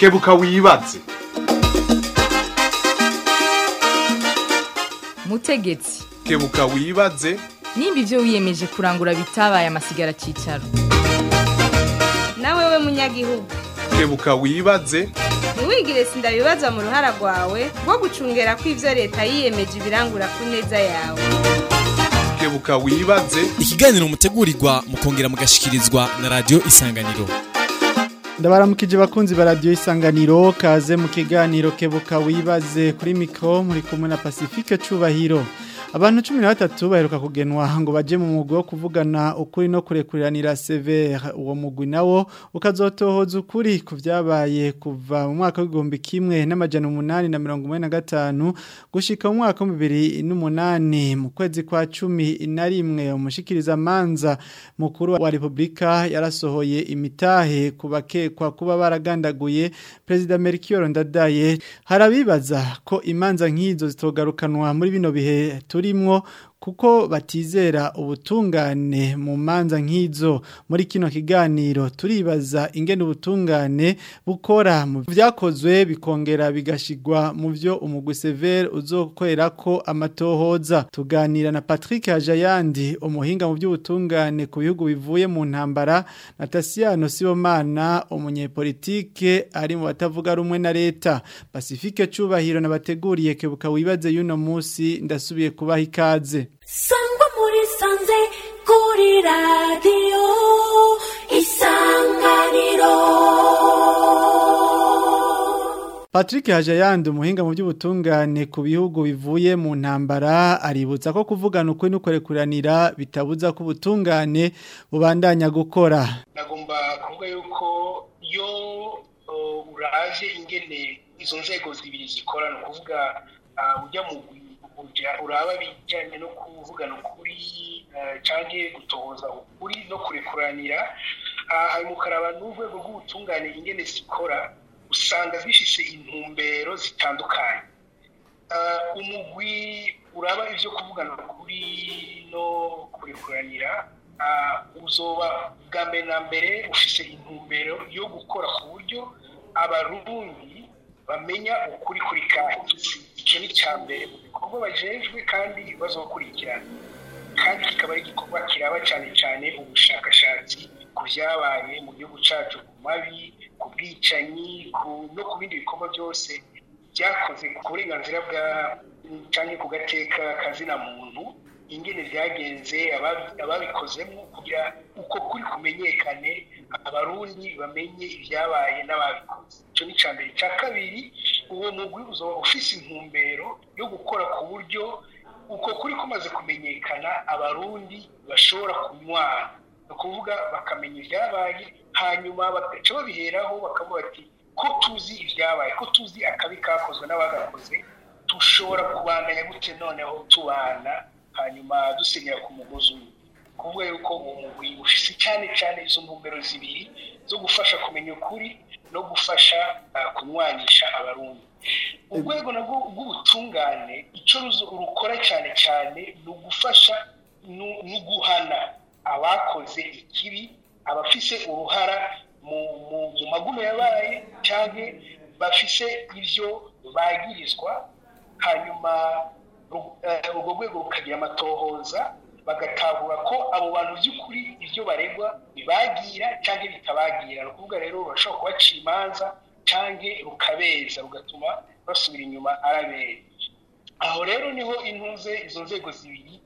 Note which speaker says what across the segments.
Speaker 1: kebuka wibaze
Speaker 2: mutegetsi
Speaker 1: kebuka wibaze
Speaker 2: nimba ibyo wiyemeje kurangura bitabaye amasigara cyicaro
Speaker 3: nawe we munyagihugu
Speaker 1: kebuka wibaze
Speaker 3: ntiwigire sindabibaza mu ruhara rwawe rwo gucungera ko ibyo leta yiyemeje ibirangura ku neza yawe
Speaker 1: kebuka wibaze
Speaker 4: ikiganiro mutegurirwa mukongera mugashikirizwa na radio isanganiro
Speaker 5: ndabaramukije bakunzi ba radio isanganiro kaze mu kiganiro kebuka wibaze kuri mikro muri kumwe na Pacifique Cubahiro abantu 13 baheruka kugenwa ngo baje mu mugwi wo kuvugana ukuri no kurekuriranira severe uwo mugwi nawo ukazotohoza ukuri ku vyabaye kuva mu mwaka w'igihumbi kimwe n'amajana umunani na mirongo umunani na gatanu gushika mu mwaka w'ibihumbi bibiri n'umunani mu kwezi kwa cumi na rimwe umushikiriza manza mukuru wa repubulika yarasohoye imitahe ku bakekwa kuba baragandaguye perezida Melchior Ndadaye harabibaza ko imanza nk'izo zitogarukanwa muri bino bihe turimwo kuko batizera ubutungane mu manza nk'izo muri kino kiganiro turibaza ingene ubutungane bukora mu byakozwe bikongera bigashigwa mu byo umugwi severe uzokorera ko amatohoza tuganira na Patrick Hajayandi umuhinga mu by'ubutungane ku bihugu bivuye mu ntambara na Tasiano Sibomana umunyepolitike ari mu batavuga rumwe na leta Pacifique Cubahiro nabateguriye kebuka wibaze yuno musi ndasubiye kubaha ikaze
Speaker 6: sangwa muri sanze kuri radiyo isanganiro
Speaker 5: Patrick Hajayandi umuhinga mu by'ubutungane ku bihugu bivuye mu ntambara aributsa ko kuvugana ukuri n'ukorekuranira bitabuza ko ubutungane bubandanya gukora
Speaker 7: nagomba kuvuga yuko iyo uh, uraje ingene izo nzego zibiri zikora ni ukuvuga uh, ujya mu uja uraba bijyanye no kuvugana ukuri uh, canke gutohoza ukuri no kurekuranira hanyuma ukaraba n'urwego rw'ubutungane ingene zikora usanga zifise intumbero zitandukanye umugwi uraba ivyo kuvugana ukuri no kurekuranira uzoba bwa mbere na mbere ufise intumbero yo gukora ku buryo abarundi bamenya ukuri kuri kahise icyo ni icya mbere mu bikorwa bajejwe kandi bazokurikirana kandi kikaba ari igikorwa kiraba cyane cyane ubushakashatsi ku byabaye mu gihugu cyacu ku mabi ku bwicanyi no ku bindi bikorwa byose byakoze ku burenganzira bwa cyangwa ku gateka kazina muntu ingene byagenze ababikozemo kugira uko kuri kumenyekane abarundi bamenye ibyabaye n'ababikoze icyo ni icya mbere icya kabiri uwo mugwi uzaba ufise intumbero yo gukora ku buryo uko kuri kumaze kumenyekana abarundi bashobora kunywana ni ukuvuga bakamenya ibyabaye hanyuma bagaca babiheraho bakavuga ati ko tuzi ibyabaye ko tuzi akabi kakozwe n'abagakoze dushobora kubandanya gute noneho tubana hanyuma dusenyera ku mugozi umwe kuvuga yuko uwo mugwi ufise cyane cyane izo ntumbero zibiri zo gufasha kumenya ukuri no gufasha kunywanisha abarundi urwego nabwo rw'ubutungane icyo rukora cyane cyane ni ugufasha no guhana abakoze ikibi abafise uruhara mu magume yabaye cyangwa bafise ibyo bagirizwa hanyuma urwo rwego rukagira amatohoza bagatahura ko abo bantu by'ukuri ibyo baregwa bibagira cyangwa bitabagira ni ukuvuga rero bashobora kubacira imanza cyangwa rukabeza rugatuma basubira inyuma arabera aho rero niho intuze izo nzego zibiri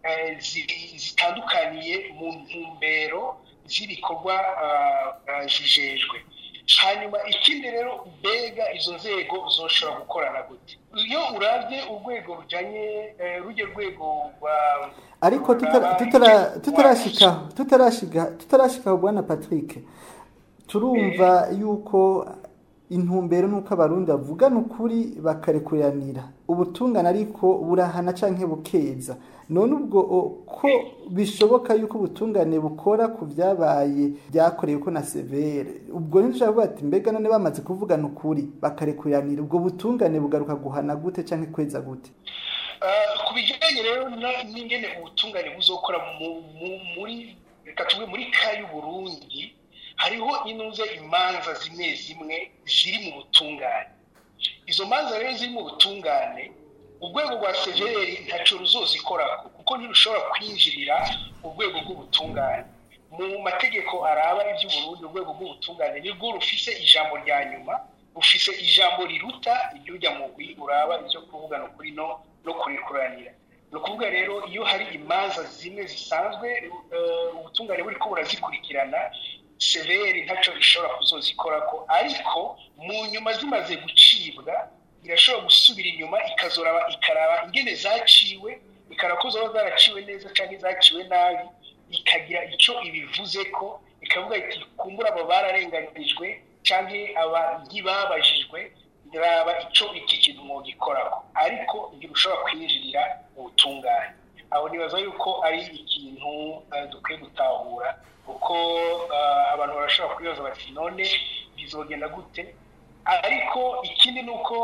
Speaker 7: zitandukaniye mu ntumbero z'ibikorwa zijejwe hanyuma ikindi rero mbega izo nzego zoshobora gukorana gute iyo urabye urwego rujyanye rujya rwego rwa
Speaker 8: ariko tutarashika tutarashika tutarashika bwana Patrick turumva yuko intumbero nuko abarundi bavugana ukuri bakarekuranira ubutungane ariko burahana canke bukeza none ubwo ko bishoboka yuko ubutungane bukora ku byabaye byakorewe ko na severe ubwo ntidushobora kuvuga ati mbega none bamaze kuvugana ukuri bakarekuranira ubwo butungane bugaruka guhana gute canke kweza gute
Speaker 7: ku bijyanye rero n'ingene ubutungane buzokora muri reka tuve muri ka y'uburundi hariho inuze imanza zimwe zimwe ziri mu butungane izo manza rero ziri mu butungane urwego rwa severi ntacyo ruzozikorako kuko ntirushobora kwinjirira urwego rw'ubutungane mu mategeko araba iby'uburundi urwego rw'ubutungane nirwo rufise ijambo rya nyuma rufise ijambo riruta iry'ujya mu gwi uraba ibyo kuvugana ukuri no no kurikuranira ni ukuvuga rero iyo hari imanza zimwe zisanzwe ubutungane buri ko burazikurikirana severi ntacyo ishobora kuzozikorako ariko mu nyuma zimaze gucibwa irashobora gusubira inyuma ikazoraba ikaraba ingene zaciwe ikaraba ko zaba zaraciwe neza cyangwa zaciwe nabi ikagira icyo ibivuze ko ikavuga iti kumbura abo bararenganijwe cyangwa aba ntibabajijwe raba icyo iki kintu mwogikoraho ariko ntirushobora kwinjirira ubutungane aho nibaza yuko ari ikintu dukwiye gutahura kuko abantu barashobora kwibaza bati none bizogenda gute ariko ikindi ni uko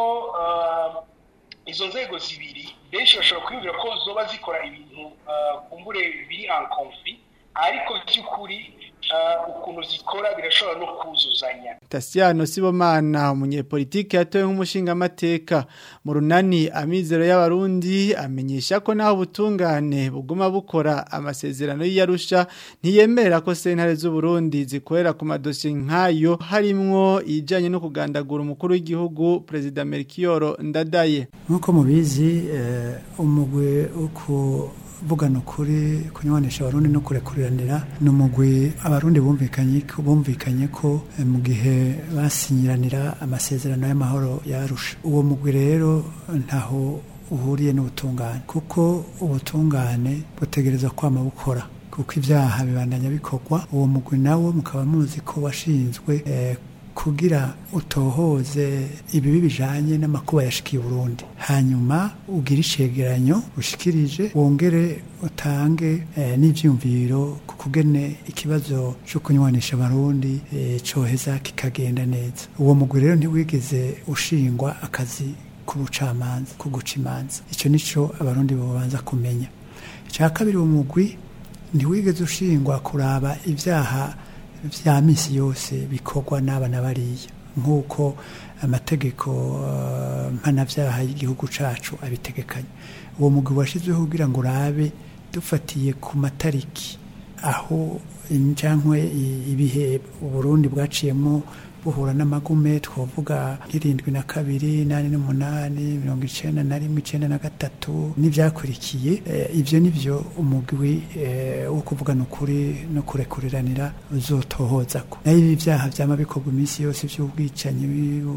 Speaker 7: izo nzego zibiri benshi bashobora kwiyumvira ko zoba zikora ibintu kumbure biri ankomfi ariko by'ukuri ukuntu zikora birashobora no kuzuzanya
Speaker 5: Tasiano Sibomana umunyepolitike yatowe nk'umushingamateka mu runani amizero y'abarundi amenyesha ko naho ubutungane buguma bukora amasezerano y'iyarusha ntiyemera ko sentare z'u Burundi zikorera ku madosiye nk'ayo harimwo ijanye no kugandagura umukuru w'igihugu Perezida Melchior Ndadaye
Speaker 9: nk'uko mubizi umugwe uko vugana ukuri kunywanisha abarundi no kurekuriranira ni umugwi abarundi bumvikanye bumvikanye ko mu gihe basinyiranira amasezerano y'amahoro yarusha uwo mugwi rero ntaho uhuriye n'ubutungane kuko ubutungane butegereza kwama bukora kuko ibyaha bibandanya bikorwa uwo mugwi nawo mukaba muzi ko washinzwe kugira utohoze ibibi bijanye n'amakuba yashikiye Burundi hanyuma ugira icegeranyo ushikirije wongere utange eh, n'ivyumviro kukugene ikibazo cyo kunywanisha abarundi eh, coheza kikagenda neza uwo mugwi rero ntiwigeze ushingwa akazi k'ubucamanza kuguca imanza ico nico abarundi bobanza kumenya icya kabiri uwo mugwi ntiwigeze ushingwa kuraba ivyaha vya misi yose bikorwa n'abana bariya nk'uko amategeko uh, mpanavyaha y'igihugu cacu abitegekanya uwo mugwi washyizweho kugira ngo urabe dufatiye ku matariki aho injankwe ibihe uburundi bwaciyemo buhura n'amagume twavuga nk'irindwi na kabiri nane n'umunani mirongo icenda na rimwe icenda na gatatu n'ivyakurikiye ivyo nivyo umugwi wo kuvugana ukuri no kurekuriranira uzotohozako nayo ibi vyaha vyama bikorwa iminsi yose vy'ubwicanyi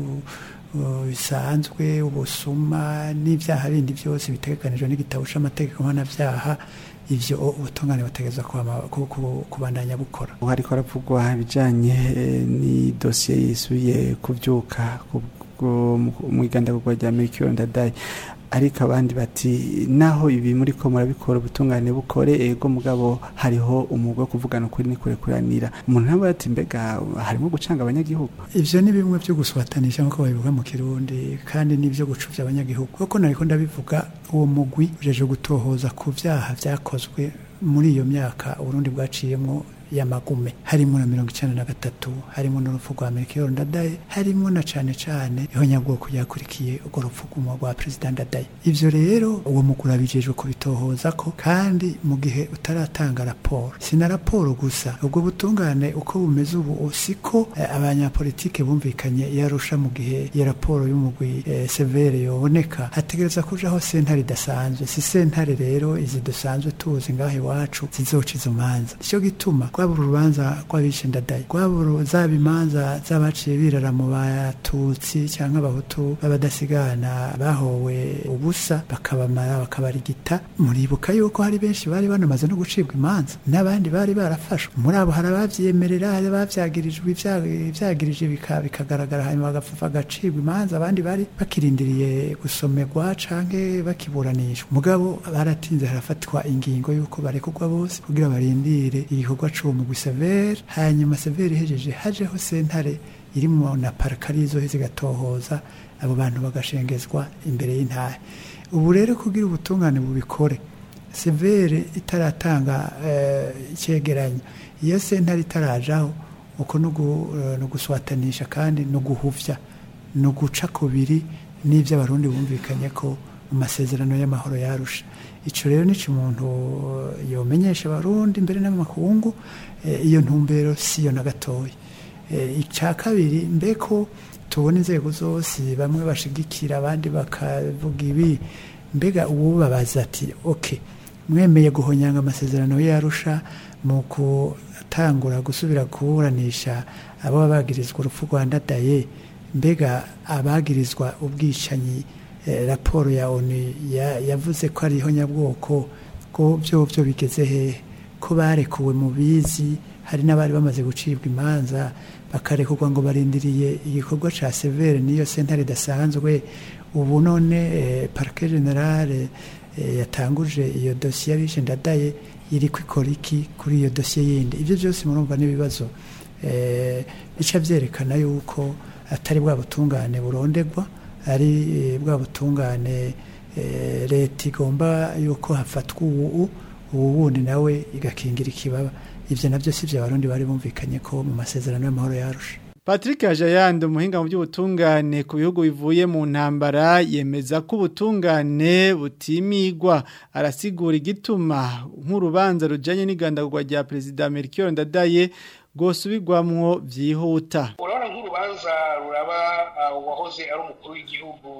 Speaker 9: bisanzwe ubusuma n'ivyaha bindi vyose bitegekanijwe n'igitabo c'amategeko mpanavyaha ivyo ubutungane butegerezwa kubandanya bukora
Speaker 5: hariko haravugwa ibijanye ni dosiye yisubiye kuvyuka mu igandagurwa rya Melchior Ndadaye ariko abandi bati naho ibi muri ko murabikora ubutungane bukore ego mugabo hariho umugwe wo kuvugana ukuri n'ikurekuranira umuntu ntabwo ati mbega harimo gucanga abanyagihugu
Speaker 9: ivyo ni bimwe byo guswatanisha nk'uko babivuga mu kirundi kandi n'ibyo gucuvya abanyagihugu kuko nariko ndabivuga uwo mugwi ujeje gutohoza ku vyaha vyakozwe muri iyo myaka uburundi bwaciyemwo y'amagume harimo na mirongo icenda na gatatu harimo n'urupfu rwa Melchior Ndadaye harimo na cane cane ihonyabwoko ryakurikiye urwo rupfu rwa perezida Ndadaye ivyo rero uwo mugura bijejwe kubitohoza ko kandi mu gihe utaratanga raporo sina raporo gusa ubwo butungane uko bumeze ubu siko eh, abanyapolitike bumvikanye yarusha mu gihe iyo raporo y'umugwi eh, severe yoboneka hategereza kujaho sentare idasanzwe si sentare rero izi dusanzwe tuzi ngaho iwacu zizoca izo manza nico gituma rwaba urubanza rw'abishe ndadaye rwaba zaba imanza z'abaciye birara mu batutsi cyangwa abahutu b'abadasigana bahowe ubusa bakabamara bakabarigita muribuka yuko hari benshi bari banamaze no gucibwa imanza n'abandi bari barafashwe muri abo hari abavyemerera hari abavyagirijwe ivyagirije bikagaragara hanyuma bagacibwa imanza abandi bari bakirindiriye gusomerwa canke bakiburanishwa mugabo baratinze harafatwa ingingo yuko barekurwa bose kugira barindire igikorwa c'uwo mugwi severe hanyuma severe ihejeje hajeho sentare irimo na parakari izoheze igatohoza abo bantu bagashengezwa imbere y'intahe ubu rero kugira ubutungane bubikore severe itaratanga icyegeranyo iyo sentare itarajaho uko no gu- eh, no guswatanisha kandi no guhuvya no guca kubiri n'ibyo abarundi bumvikanye ko mu masezerano y'amahoro yarusha ico rero nico umuntu eh, yomenyesha abarundi mbere n'amakungu eh, iyo ntumbero siyo na gatoya Eh, icya kabiri mbeko tubona inzego zose bamwe bashigikira abandi bakavuga ibi mbega uwo babaza ati ok mwemeye guhonyanga amasezerano y'arusha mu gutangura gusubira kuburanisha abo bagirizwa urupfu rwa ndadaye mbega abagirizwa ubwicanyi eh, raporo ya onu ya- yavuze ko ari ihonyabwoko ko byo byo bigeze hehe ko barekuwe mu bizi hari n'abari bamaze gucibwa imanza bakarekurwa ngo barindiriye igikorwa ca severe niyo sentare idasanzwe ubu none eh, parquet generale eh, yatanguje iyo dosiye abishe ndadaye iri kwikora iki kuri iyo dosiye yindi ibyo byose murumva n'ibibazo eh, bica byerekana yuko atari bwa butungane burondegwa ari eh, bwa butungane eh, leta igomba yuko hafatwa ubu ubu wundi nawe igakingira ikibaba ivyo navyo sivyo abarundi bari bumvikanye ko mu masezerano y'amahoro yarusha
Speaker 5: Patrick Hajayande umuhinga mu by'ubutungane ku bihugu bivuye mu ntambara yemeza ko ubutungane butimigwa arasigura igituma nk'urubanza rujanye n'igandagurwa rya Perezida Melchior Ndadaye gosubirwamwo vyihuta
Speaker 7: urabona nk'urubanza ruraba ah, uwahoze ari umukuru w'igihugu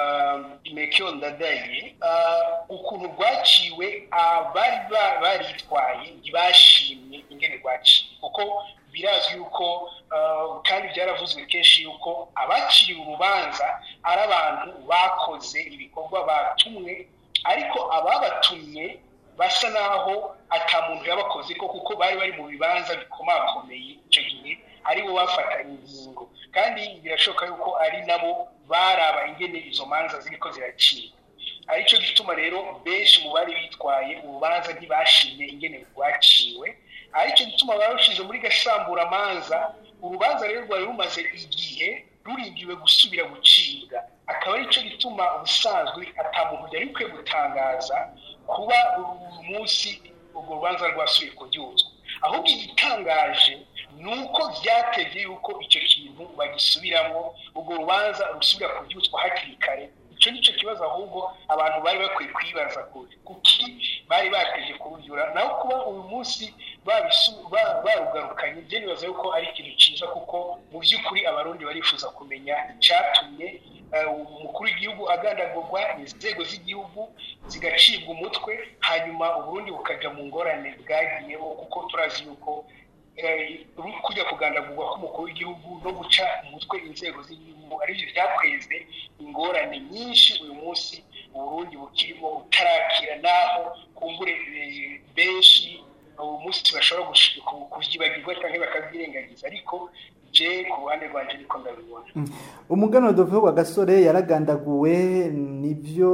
Speaker 7: mekiyo ndadaye ah, ukuntu rwaciwe abari ba- baritwaye ntibashimye ingene rwaciwe kuko birazwi yuko ah, kandi byaravuzwe kenshi yuko abaciriwe urubanza ari abantu bakoze ibikorwa batumwe ariko ababatumye basa naho ata muntu yabakoze ko kuko bari bari mu bibanza bikomakomeye icyo gihe aribo bafata ingingo kandi birashoboka yuko ari nabo baraba ingene izo manza ziriko ziracibwa aricyo gituma rero benshi mu bari bitwaye urubanza ntibashimye ingene rwaciwe aricyo gituma barushize muri gasamburamanza urubanza rero rwari rumaze igihe rurindiwe gusubira gucibwa akaba aricyo gituma ubusanzwe ata muntu yari ukwiye gutangaza kuba uyu munsi urwo rubanza rwasubiye kuryuzwa ahubwo igitangaje ni uko byatevye yuko icyo kintu bagisubiramo urwo rubanza rusubira kuryuzwa hakiri kare icyo ni cyo kibazo ahubwo abantu bari bakwiye kwibaza kure kuki bari bateje kururyura naho kuba uyu munsi babisu- ba- barugarukanye byo nibaza yuko ari ikintu cyiza kuko mu by'ukuri abarundi barifuza kumenya icyatumye eh, umukuru w'igihugu agandagurwa inzego z'igihugu zigacibwa umutwe hanyuma uburundi bukajya mu ngorane bwagiyeho kuko turazi yuko eh, kujya kugandagurwa k'umukuru w'igihugu no guca umutwe inzego z'igihugu aribyo byakweze ingorane nyinshi uyu munsi uburundi bukirimo utarakira naho kumbure eh, benshi uyu munsi bashobora gush- ku- kuvyibagirwa cyangwa bakabyirengagiza ariko je ku ruhande rwanje niko ndabibona
Speaker 8: umugano dove wa gasore yaragandaguwe nibyo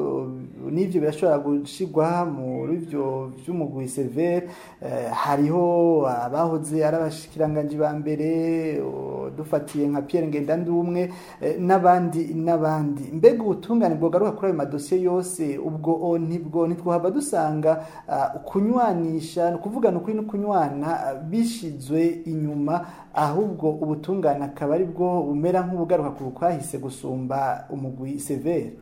Speaker 8: nibyo birashobora gushigwa muri byo by'umugwi severe hariho abahoze ari abashikiranganji ba mbere o, dufatiye nka Pierre Ngendandumwe eh, n'abandi n'abandi mbega ubutungane bwogaruka kuri ayo madosiye yose ubwo o, ntibwo ntitwahava dusanga ah, kunywanisha ni ukuvuga ni ukuri no kunywana ah, bishizwe inyuma ahubwo ubutungane akaba ari bwo bumera nk'ubugaruka ku kwahise gusumba umugwi severe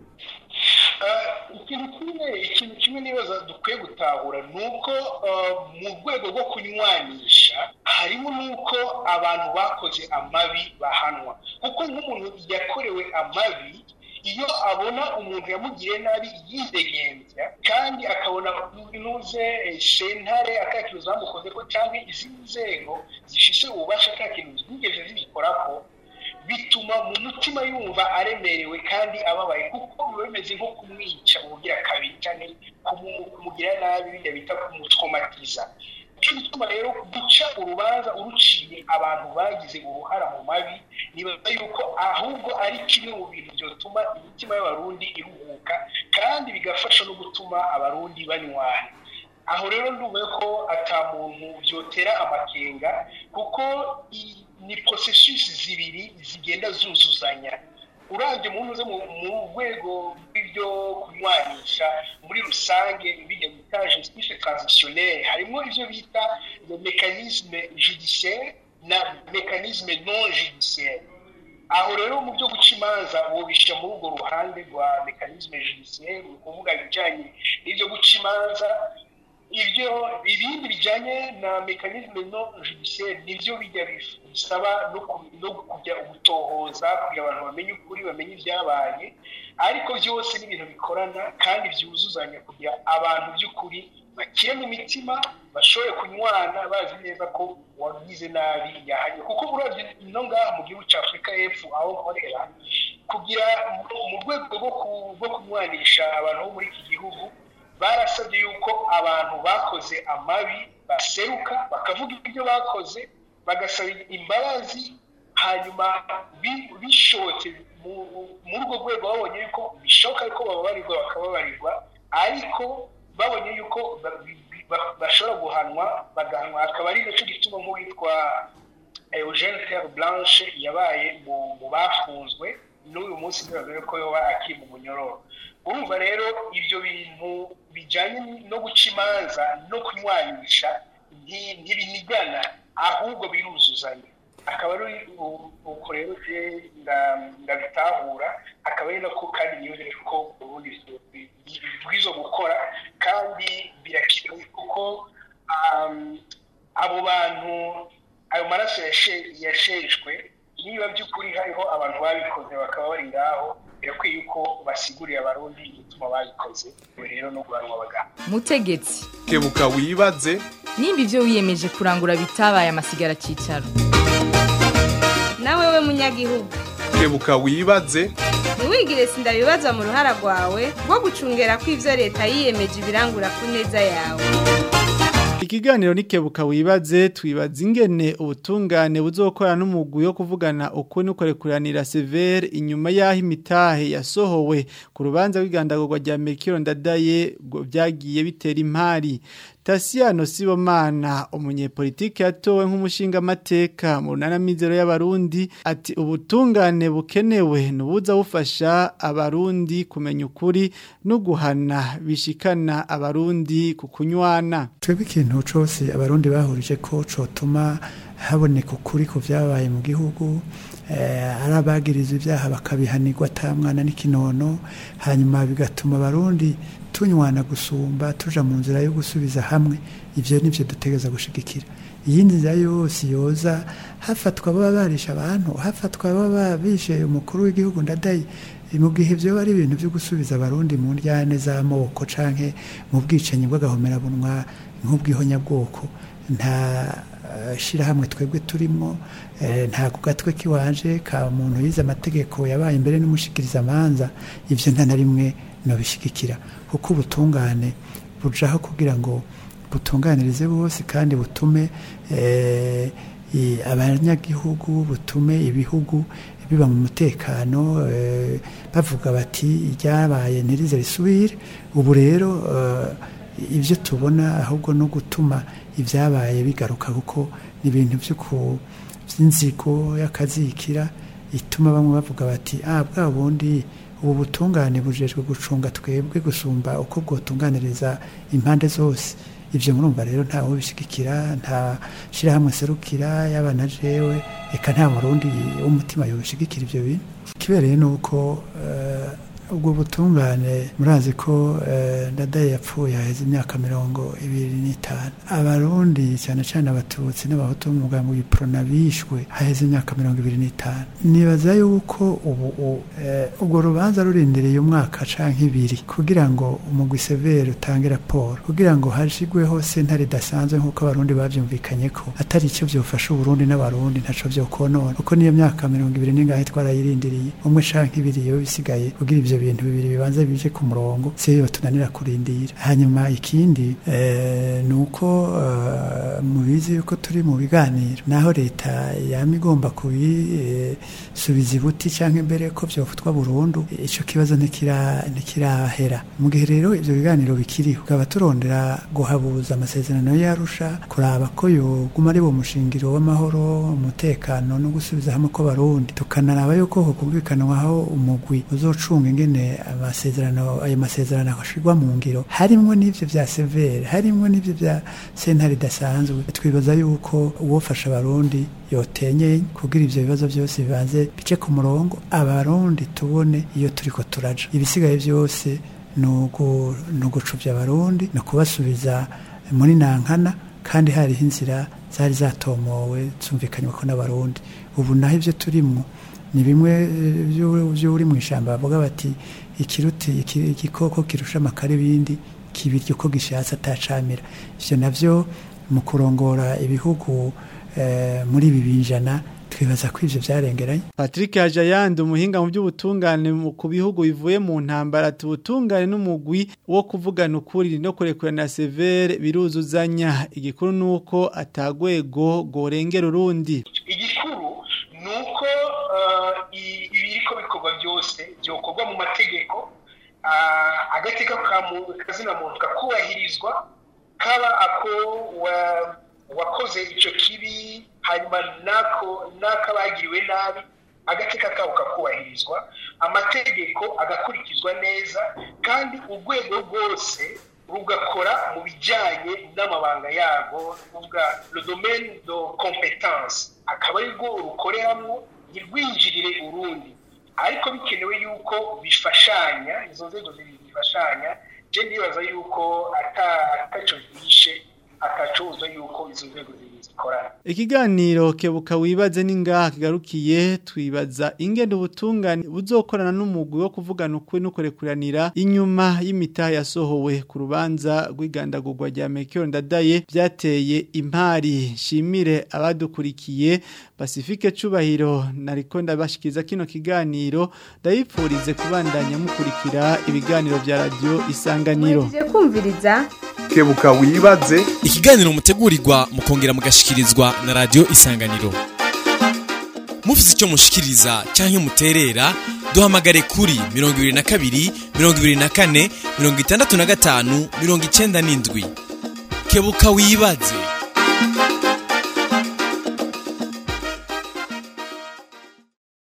Speaker 7: Ah, ikintu kimwe ikintu kimwe nibaza dukwiye gutahura ni uko ah, mu rwego rwo kunywanisha harimo n'uko abantu bakoze amabi bahanwa kuko nk'umuntu yakorewe amabi iyo abona umuntu yamugiriye nabi yidegembya kandi akabona inuze eh, sentare atakintu zamukoze ko cyangwa izindi nzego zifise ububasha ata kintu zigeze zibikorako bituma mu mutima yumva aremerewe kandi ababaye kuko biba bimeze nko kumwica ubugira kabiri cyangwa kumu- kumugira nabi bijya bita kumutraumatiza icyo gituma rero guca urubanza uruciye abantu bagize uruhara mu mabi nibaza yuko ahubwo ari kimwe mu bintu byotuma imitima y'abarundi iruhuka kandi bigafasha no gutuma abarundi banywana aho rero ndumva ko ata muntu byotera amakenga kuko i- ni processus zibiri zigenda zuzuzanya urabye umuntu uze mu mu rwego rw'ibyo kunywanisha muri rusange bijya bita justice transitionnelle harimo ibyo bita le mécanisme judiciaire na mekanisme non judiciaire aho rero mu byo guca imanza wobishyira muri urwo ruhande rwa mekanisme judiciaire ni ukuvuga ibijyanye n'ibyo guca imanza ibyo ibindi bijyanye na mekanisme no judiciaire nibyo bijya bisaba no ku- no kujya gutohoza kugira abantu bamenye ukuri bamenye ibyabaye ariko byose ni ibintu bikorana kandi byuzuzanya kugira abantu by'ukuri bakire mu mitima bashobore kunywana bazi neza ko wagize nabi yahanye kuko uravye no ngaha mu gihugu cya afurika y'epfo aho nkorera kugira mu- mu rwego rwo ku- rwo kunywanisha abantu bo muri iki gihugu barasabye yuko abantu bakoze amabi baseruka bakavuga ibyo bakoze bagasaba imbabazi hanyuma bi- bishobotse mu- muri urwo rwego babonye yuko bishoboka ko bababarirwa bakababarirwa ariko babonye yuko ba- bi- ba- bashobora guhanwa bagahanwa akaba ari nacyo gituma nk'uwitwa Eugene Terre Blanche yabaye mu mu bafunzwe n'uyu munsi bigaragara ko yoba akiri mu munyororo urumva rero ibyo bintu bijyanye no guca imanza no kunywanisha nti- ntibinigana ahubwo biruzuzanya akaba ari u- uko rero je nda- ndabitahura akaba ari nako kandi niyoheje ko ubundi bwizo gukora kandi birakenewe kuko um, abo bantu ayo maraso yashe- yasheshwe niba by'ukuri hariho abantu babikoze bakaba bari ngaho birakwiye yuko basigurira abarundi igituma babikoze ubu rero no guhanwa abaganga
Speaker 2: mutegetsi
Speaker 1: kebuka wibaze
Speaker 2: nimba ibyo wiyemeje kurangura bitabaye amasigara cyicaro
Speaker 3: nawe we munyagihugu
Speaker 1: kebuka wibaze
Speaker 3: ntiwigire sindabibaza mu ruhara rwawe rwo gucungera ko ibyo leta yiyemeje ibirangura ku neza yawe
Speaker 5: Ikiganiro nikebuka wibaze twibaza ingene ubutungane buzokora n'umugwi wo kuvugana uko nukorekuranira severe inyuma yaho imitahe yasohowe ku rubanza rw'igandagurwa rya Mekiro ndadaye ngo byagiye bitera impari Tasiano Sibomana umunyepolitike yatowe nk'umushinga mateka mu runana mizero y'abarundi ati ubutungane bukenewe nubuza bufasha abarundi kumenya ukuri no guhana bishikana abarundi ku kunywana
Speaker 9: twebwe ikintu cyose abarundi bahurije ko cotuma haboneka ukuri ku byabaye mu gihugu eh, ari abagiriza ibyaha bakabihanirwa atamwana n'ikinono hanyuma bigatuma abarundi tunywana gusumba tuja mu nzira yo gusubiza hamwe ivyo nivyo dutegereza gushigikira iyindi nzira yose yoza hafatwa baba barisha abantu hafatwa baba bishe umukuru w'igihugu ndadaye mu gihe ibyo ari ibintu byo gusubiza abarundi mu ndyane z'amoko canke mu bwicanyi bw'agahomerabunwa nk'ubwihonyabwoko nta eh, shirahamwe twebwe turimo eh, nta ku gatwe kiwanje ka muntu yize amategeko yabaye imbere n'umushikiriza amanza ivyo nta na rimwe nobishigikira kuko ubutungane bujaho kugira ngo butunganirize bose kandi butume eh, i- abanyagihugu butume ibihugu biba mu mutekano eh, bavuga bati iryabaye ntirize risubire ubu rero eh, ibyo tubona ahubwo no gutuma ibyabaye bigaruka kuko ni ibintu byo ku- by'inzigo y'akazikira ituma bamwe bavuga bati ah bwa bundi ubu butungane bujejwe gucunga twebwe gusumba uko bwotunganiriza impande zose ibyo murumva rero ntawe ubishigikira nta shyirahamwe serukira yaba na jewe reka nta murundi w'umutima yobishigikira ibyo bintu ikibereye ni uko eh, ubwo butungane murazi ko eh, ndadaye yapfuye haheze imyaka mirongo ibiri n'itanu abarundi cyane cyane abatutsi n'abahutu b'umugambi w'iprona bishwe haheze imyaka mirongo ibiri n'itanu nibaza yuko ubu u- eh, ubwo rubanza rurindireye umwaka canke ibiri kugira ngo umugwi severe utange raporo kugira ngo hashigweho sentare idasanzwe nk'uko abarundi bavyumvikanye ko atari icyo vyofasha uburundi n'abarundi ntaco vyokonona kuko niyo myaka mirongo ibiri n'ingahe twarayirindiriye umwe canke ibiri yoba bisigaye kugira ivyo bintu bibiri bibanza bije ku murongo siyo batunanira kurindira hanyuma ikindi eh, ni uko eh, mubizi yuko turi mu biganiro naho leta yama igomba kubisubiza ibuti cyangwa imbere ko byofatwa burundu icyo kibazo ntikira- ntikirahera mu gihe rero ibyo biganiro bikiriho tukaba turondera guhabuza amasezerano yarusha kuraba ko yoguma ari wo mushingiro w'amahoro umutekano no gusubiza hamwe kw'abarundi tukanaraba yuko hokumvikanwaho umugwi uzocunga ingene ingene amasezerano ayo masezerano ashirwa mu ngiro harimwo n'ivyo vya severe harimwo n'ivyo vya sentare idasanzwe twibaza yuko uwofasha abarundi yotenye kugira ivyo bibazo byose bibanze bice ku murongo abarundi tubone iyo turiko turaja ibisigaye byose ni ugucubya abarundi ni ukubasubiza muri nankana kandi hariho inzira zari zatomowe zumvikanywe ko n'abarundi ubu naho ibyo turimwo ni bimwe by'uri mu ishyamba bavuga bati ikiruti igikoko kirusha amakara ibindi kibirya uko gishatse atacamira ibyo nabyo mu kurongora ibihugu muri ibi binjana twibaza ko ivyo vyarengeranye
Speaker 5: Patrick Hajayandi umuhinga mu by'ubutungane ku bihugu bivuye mu ntambara tubutungane n'umugwi wo kuvugana ukuri no kurekurana severe biruzuzanya igikuru nuko atagwego gorengera urundi
Speaker 7: igikuru nuko ibiriko bikorwa byose byokorwa mu mategeko agateka kazina muntu kakubahirizwa kaba ako wakoze ico kibi hanyuma nako n'akabagiriwe nabi agateka kabo kakubahirizwa amategeko agakurikizwa neza kandi urwego rwose rugakora mu bijyanye n'amabanga yarwo ruvuga le domaine de competence akaba ari rwo rukoreramo ntirwinjirire urundi ariko bikenewe yuko bifashanya izo nzego zibiri zifashanya je ndibaza yuko ataco zihishe akacuza yuko izo nzego zibiri zikorana
Speaker 5: ikiganiro kebuka wibaze ningaha kigarukiye twibaza ingendo ubutungane buzokorana n'umugwi wo kuvugana ukuri no kurekuranira inyuma y'imitaha yasohowe ku rubanza rw'igandagurwa rya Mekyo Ndadaye byateye impari shimire abadukurikiye Pacifique Cubahiro nariko ndabashikiza kino kiganiro ndayipfurize kubandanya mukurikira ibiganiro bya radio isanganiro
Speaker 3: kumviriza
Speaker 1: kebuka wibaze
Speaker 4: ikiganiro mutegurirwa mukongera mugashikirizwa na radio isanganiro mufite icyo mushikiriza cyangwa muterera duhamagare kuri mirongo ibiri na kabiri mirongo ibiri na kane mirongo itandatu na gatanu mirongo icyenda n'indwi kebuka wibaze